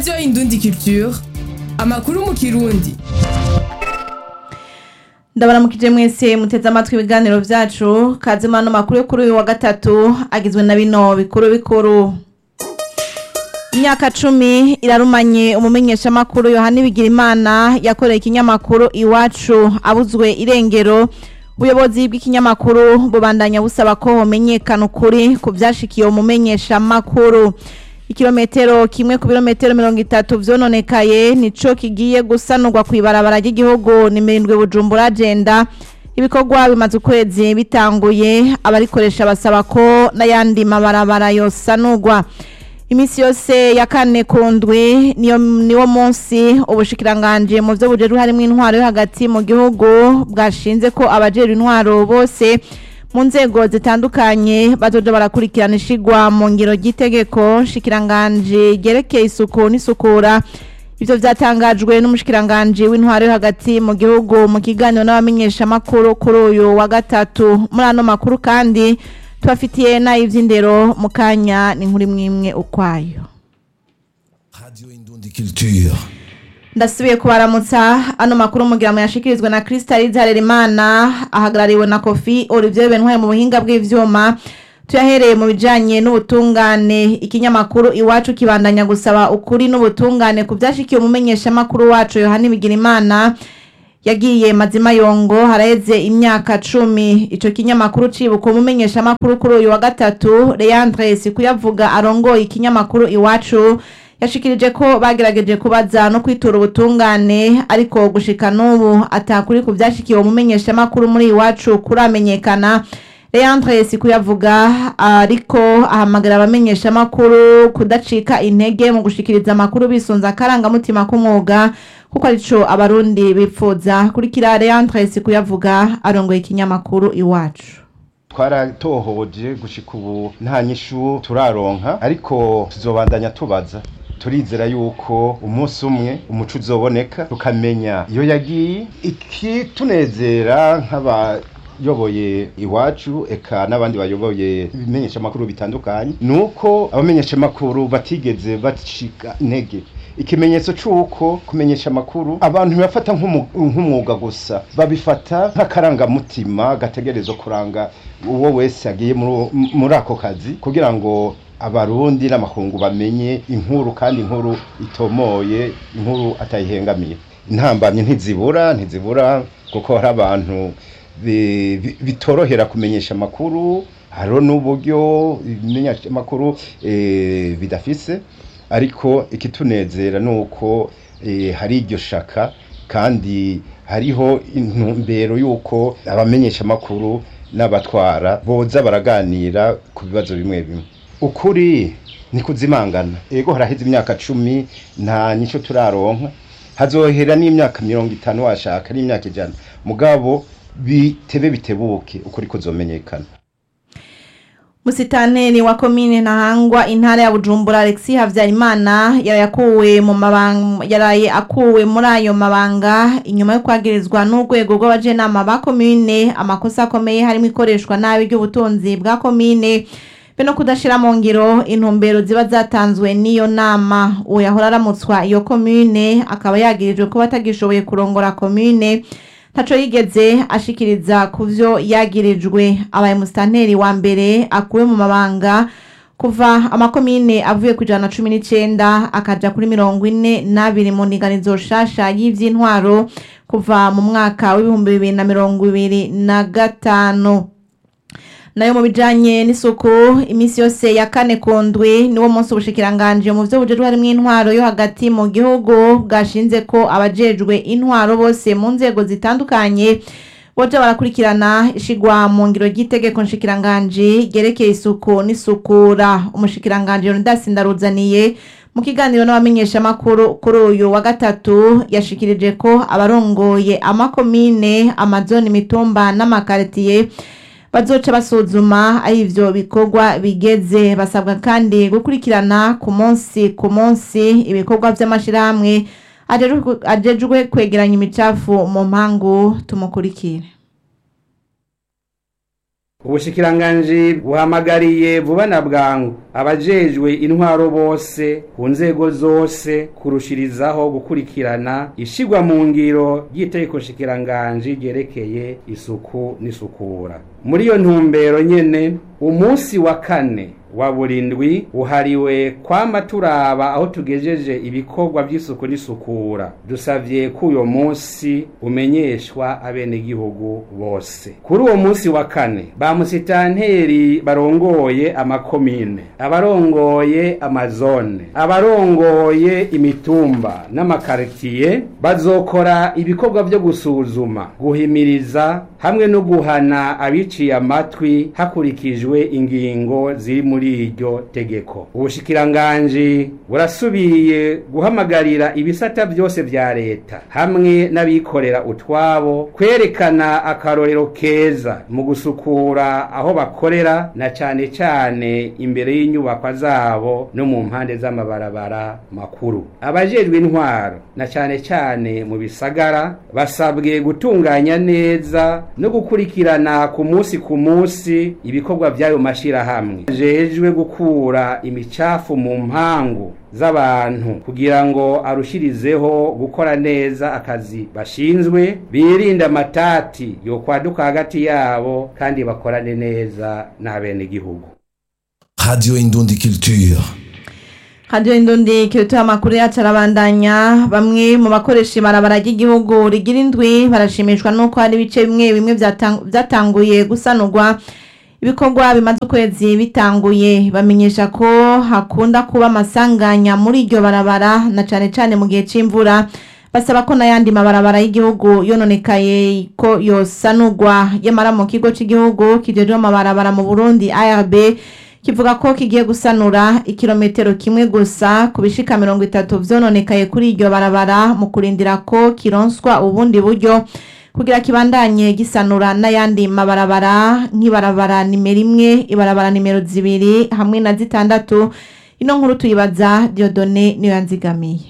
radiyo indundi culture amakuru mu kirundi ndabaramukije mwese muteze amatwi ibiganiro vyacu kazima no makuru yo kuri uyu wa gatatu agizwe na bino bikuru bikuru imyaka cumi irarumanye umumenyeshamakuru yohani bigirimana yakoreye ikinyamakuru iwacu abuzwe irengero ubuyobozi bw'ikinyamakuru bubandanya busaba ko homenyekana ukuri ku vyashikiye umumenyeshamakuru ikirometero kimwe ku birometero mirongo itatu vyononekaye nico kigiye gusanurwa kw'ibarabara ry'igihugu nimirindwe bujumbura agenda ibikorwa bimaze ukwezi bitanguye abarikoresha basaba ko n'ayandi mabarabara yosanurwa imisi yose ya kane ku ndwi niyo niwo munsi ubushikiranganje mu vyo bujejwe harimwo intwaro yo hagati mu gihugu bwashinze ko abajejwe intwaro bose mu nzego zitandukanye bazoja barakurikirana ishigwa mu ngiro ry'itegeko shikiranganje ryerekeye isuku n'isukura ivyo vyatangajwe n'umushikiranganje w'intwaro yo hagati mu gihugu mu kiganiro n'abamenyeshamakuru kuri uyu wa gatatu muri ano makuru kandi tubafitiye n'ay'ivy'indero mu kanya ni nkuri mwimwe ukwayo Radio Indundi Culture. ndasubiye kubaramutsa ano makuru mugira mu yashikirizwa na Crystal Harerimana ahagarariwe na Kofi Olivier Bentware mu buhinga bw'ivyuma tuyahereye mu bijanye n'ubutungane ikinyamakuru iwacu kibandanya gusaba ukuri n'ubutungane ku vyashikiye umumenyesha makuru wacu Yohani Bigirimana yagiye mazima yongo haraheze imyaka cumi ico kinyamakuru cibuka umumenyesha makuru kuri uyu wa gatatu Leandre Sikuyavuga arongoye ikinyamakuru iwacu yashikirije ko bagerageje kubaza no kwitura ubutungane ariko gushika n'ubu atakuri ku vyashikiwe umumenyesha makuru muri iwacu kuramenyekana Leandre Sikuyavuga ariko ahamagara abamenyesha makuru kudacika intege mu gushikiriza amakuru bisunza akarangamutima k'umwuga kuko arico abarundi bipfuza kurikira Leandre Sikuyavuga arongoye ikinyamakuru iwacu twaratohoje gushika ubu nta nyishu turaronka ariko tuzobandanya tubaza turizera yuko umunsi umwe umuco uzoboneka tukamenya iyo yagiye ikitunezera nk'abayoboye iwacu eka n'abandi bayoboye ibimenyeshamakuru bitandukanye ni uko abamenyeshamakuru batigeze bacika intege ikimenyetso c'uko kumenyesha amakuru abantu ntibafata nk'umu- nk'umwuga gusa babifata nk'akarangamutima gategerezwa kuranga uwo wese agiye muri- muri ako kazi kugira ngo abarundi n'amakungu bamenye inkuru kandi inkuru itomoye inkuru atayihengamiye intambamye ntizibura ntizibura kuko hari abantu bi- bi- bitorohera kumenyesha amakuru hariho n'uburyo ibimenyesha amakuru eh, bidafise ariko ikitunezera ni uko eh, hari iryo shaka kandi hariho intumbero y'uko abamenyesha amakuru n'abatwara boza baraganira ku bibazo bimwe bimwe ukuri ni kuzimangana ego haraheze imyaka cumi nta nyisho turaronka hazohera n'imyaka mirongo itanu washaka n'imyaka ijana mugabo bitebe bitebuke ukuri kuzomenyekana Musitaneri wa komine Ntahangwa intara ya Bujumbura Alexis Havyarimana yaraye akuwe mu mabanga yaraye akuwe muri ayo mabanga inyuma yo kwagirizwa n'urwego rw'abajenama ba komine amakosa akomeye harimo ikoreshwa nabi ry'ubutunzi bwa komine be no kudashira mu ngiro intumbero ziba zatanzwe n'iyo nama uwo yahora aramutswa iyo komine akaba yagirijwe kuba atagishoboye kurongora komine ntaco yigeze ashikiriza ku vyo yagirijwe abaye musitanteri wa mbere akuwe mu mabanga kuva amakomine avuye ku ijana na cumi n'icenda akaja kuri mirongo ine n'abiri mu ndinganizo shasha y'ivy'intwaro kuva mu mwaka w'ibihumbi bibiri na mirongo ibiri na gatanu nayo mu bijanye n'isuku iminsi yose ya kane ku ndwi niwo munsi ubushikiranganje mu vyo bujejwe harimwo intwaro yo hagati mu gihugu bwashinze ko abajejwe intwaro bose mu nzego zitandukanye boja barakurikirana ishigwa mu ngiro ry'itegeko nshikiranganje ryerekeye isuku n'isukura umushikiranganje Leonidas Ndaruzaniye mu kiganiro n'abamenyeshamakuru kuri uyu wa gatatu yashikirije ko abarongoye amakomine amazoni imitumba n'amakaritiye bazoca basuzuma aho ivyo bikorwa bigeze basabwa kandi gukurikirana ku munsi ku munsi ibikorwa vy'amashirahamwe ajejwe- ajejwe kwegeranya imicafu mu mpangu tumukurikire ubushikiranganji buhamagariye vuba na bwangu abajejwe intwaro bose ku nzego zose kurushirizaho gukurikirana ishigwa mu ngiro ry'itegeko nshikiranganji ryerekeye isuku n'isukura muri iyo ntumbero nyene umunsi wa kane wa burindwi uhariwe kwama turaba aho tugejeje ibikorwa by'isuku n'isukura dusavye ko uyo munsi umenyeshwa abenegihugu bose kuri uwo munsi wa kane ba musitanteri barongoye amakomine abarongoye amazone abarongoye imitumba n'amakaritiye bazokora ibikorwa byo gusuzuma guhimiriza hamwe no guhana abiciye amatwi hakurikijwe ingingo ziri muri iryo tegeko ubushikiranganji burasubiye guhamagarira ibisata byose vya leta hamwe n'abikorera utwabo kwerekana akarorero keza mu gusukura aho bakorera na cane cane imbere y'inyubakwa zabo no mu mpande z'amabarabara makuru abajejwe intwaro na cane cane mu bisagara basabwe gutunganya neza no gukurikirana ku munsi ku munsi ibikorwa by'ayo mashirahamwe jejwe gukura imicafu mu mpangu z'abantu kugira ngo arushirizeho gukora neza akazi bashinzwe birinde amatati yo kwaduka hagati yabo kandi bakorane neza n'abenegihugu Radio Indundi Culture. Radio Indundi kirutuye amakuru yacu arabandanya bamwe mu bakoresha ibarabara ry'igihugu rigira indwi barashimishwa nuko hari ibice bimwe bimwe byatang- byatanguye gusanurwa ibikorwa bimaze ukwezi bitanguye bamenyesha ko hakunda kuba amasanganya muri iryo barabara na cane cane mu gihe c'imvura basaba ko n'ayandi mabarabara y'igihugu yononekaye ko yosanurwa yamara mu kigo c'igihugu kijejwe amabarabara mu Burundi ARB kivuga ko kigiye gusanura ikirometero kimwe gusa ku bishika mirongo itatu vyononekaye kuri iryo barabara mu kurindira ko kironswa ubundi buryo kugira kibandanye gisanura n'ayandi mabarabara nk'ibarabara nimero imwe ibarabara nimero zibiri hamwe na zitandatu ino nkuru tuyibaza Diodone niyo yanzigamiye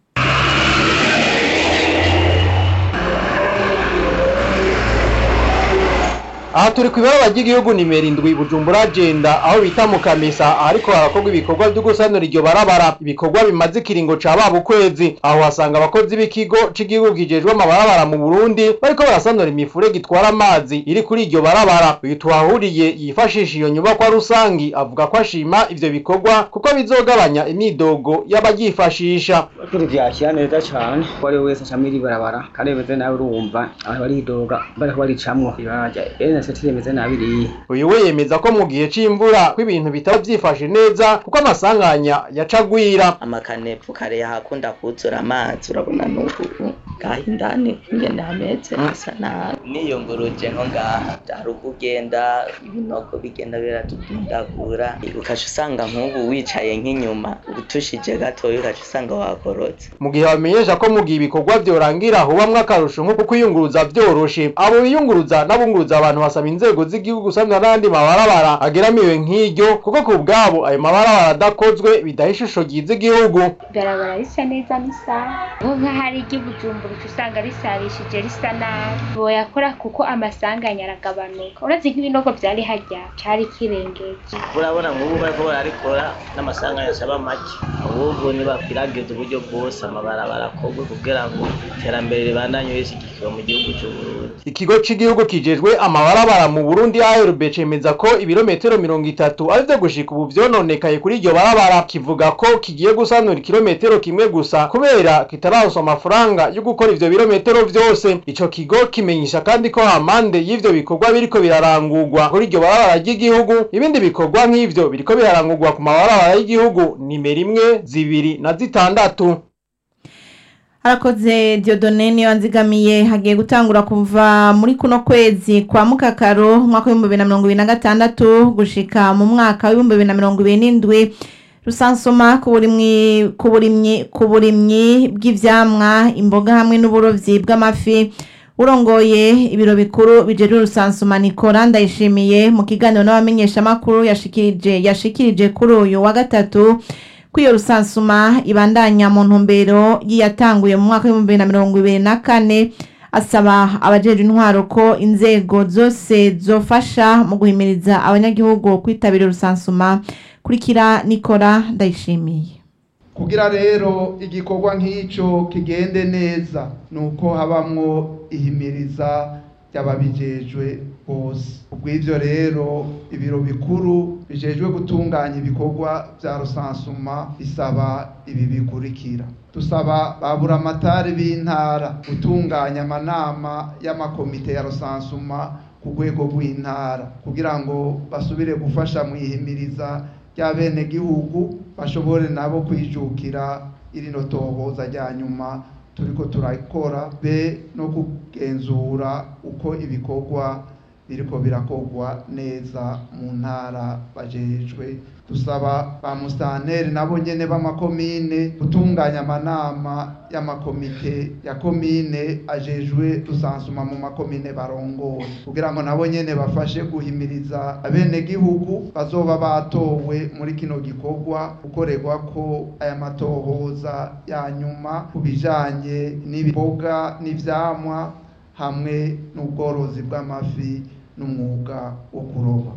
aha turi ku ibaraba ry'igihugu nimero indwi bujumbura agenda aho bita mu kamesa ahariko harakorwa ibikorwa byo gusanura iryo barabara ibikorwa bimaze ikiringo ca baba ukwezi aho hasanga abakozi b'ikigo c'igihugu kijejwe amabarabara mu burundi bariko barasanura imifurege itwara amazi iri kuri iryo barabara uyu tuhahuriye yifashisha iyo nyubakwa rusangi avuga ko ashima ivyo bikorwa kuko bizogabanya imyidogo y'abaryifashisha Kuri vyakira neza cane ko ari wese acamwe iri barabara kandi bimeze nabi urumva abantu baridoga bariko baricamwo ibaraja ene seti rimeze nabi iriya uyu we yemeza ko mu gihe c'imvura ko ibintu bitaba vyifashe neza kuko amasanganya yacagwira amakanepfu kare yahakunda kuzura amazi urabona n'ubu ngaha indani ingene hameze hasa nabi niyunguruje nko ngaha hari ukugenda ibinogo bigenda biratudundagura ukaca usanga nk'ubu wicaye nk'inyuma utushije gatoya ukaca usanga wakorotse mu gihe bamenyesha ko mu gihe ibikorwa vyorangira hubamwo akarusho nko kwiyunguruza vyoroshe abo biyunguruza n'abunguruza abantu basaba inzego z'igihugu gusanura n'andi mabarabara ageramiwe nk'iryo kuko ku bwabo ayo mabarabara adakozwe bidaha ishusho ryiza igihugu ibarabara risa neza n'isaha nko nk'ahari iry'ubujumbura uca usanga risarishije risa nabi boyakora kuko amasanganya aragabanuka uretse nk'ibinogo vyari harya cari kirengeje urabona nk'ubu bariko bararikora n'amasanganya asaba make ahubwo nibakwiragiza uburyo bwose amabarabara akorwe kugira ngo iterambere ribandanye rishyigikiwe mu gihugu c'uburundi ikigo c'igihugu kijejwe amabarabara mu burundi ARB cemeza ko ibirometero mirongo itatu arivyo gushika ubu vyononekaye kuri iryo barabara kivuga ko kigiye gusanura ikirometero kimwe gusa kubera kitararonswa amafaranga yo gukora ivyo birometero vyose ico kigo kimenyesha kandi ko amande y'ivyo bikorwa biriko birarangurwa kuri iryo barabara ry'igihugu ibindi bikorwa nk'ivyo biriko birarangurwa ku mabarabara y'igihugu nimero imwe zibiri na zitandatu harakoze Diodone niyo nzigamiye hagiye gutangura kuva muri kuno kwezi kwa mukakaro umwaka w'ibihumbi bibiri na mirongo ibiri na gatandatu gushika mu mwaka w'ibihumbi bibiri na mirongo ibiri n'indwi rusansoma ku burimyi ku burimyi ku burimyi bw'ivyamwa imboga hamwe n'uburovyi bw'amafi urongoye ibiro bikuru bijejwe rusansuma Nicola ndayishimiye mu kiganiro n'abamenyeshamakuru yashikirije yashikirije kuri uyu wa gatatu ko iyo rusansuma ibandanya mu ntumbero yiyatanguye mu mwaka w'ibihumbi bibiri na mirongo ibiri na kane asaba abajejwe intwaro ko inzego zose zofasha mu guhimiriza abanyagihugu kwitabira urusansuma kurikira nikora ndayishimiye kugira rero igikorwa nk'icyo kigende neza ni uko habamwo ihimiriza ry'ababijejwe bose ubw'ibyo rero ibiro bikuru bijejwe gutunganya ibikorwa bya rusansuma bisaba ibi bikurikira dusaba ba buramatari b'intara gutunganya amanama y'amakomite ya rusansuma ku rwego rw'intara kugira ngo basubire gufasha mu ihimiriza ry'abenegihugu bashobore nabo kwijukira irino tohoza rya nyuma turiko turakora be no kugenzura uko ibikorwa biriko birakorwa neza mu ntara bajejwe dusaba ba musitanteri nabo nyene b'amakomine gutunganya amanama y'amakomite ya komine ajejwe rusansuma mu makomine barongoye kugira ngo nabo nyene bafashe guhimiriza abenegihugu bazoba batowe muri kino gikorwa gukorerwa ko aya matohoza ya nyuma ku bijanye n'ibiboga n'ivyamwa hamwe n'ubworozi bw'amafi n'umwuga wo kuroba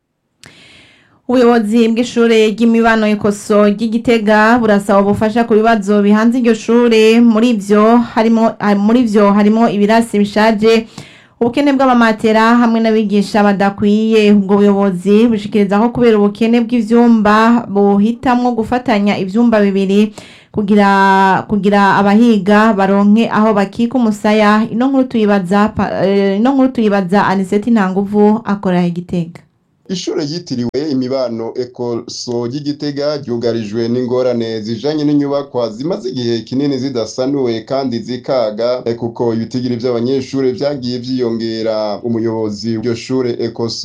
ubuyobozi bw'ishure ry'imibano ikoso ry'igitega burasaba ubufasha ku bibazo bihanze iryo shure muri ivyo harimo muri vyo harimo ibirasi bishaje ubukene bw'amamatera hamwe n'abigisha badakwiye ubwo buyobozi bushikiriza ko kubera ubukene bw'ivyumba buhitamwo gufatanya ivyumba bibiri kugira kugira abahiga baronke aho bakika umusaya ino nkuru tuyibaza ino nkuru tuyibaza Aniseti Ntanguvu akorera igitega ishure ryitiriwe imibano ekoso ry'igitega ryugarijwe n'ingorane zijanye n'inyubakwa zimaze igihe kinini zidasanuwe kandi zikaga kuko ibitigiri vy'abanyeshure vyagiye vyiyongera umuyobozi w'iryo shure ekoso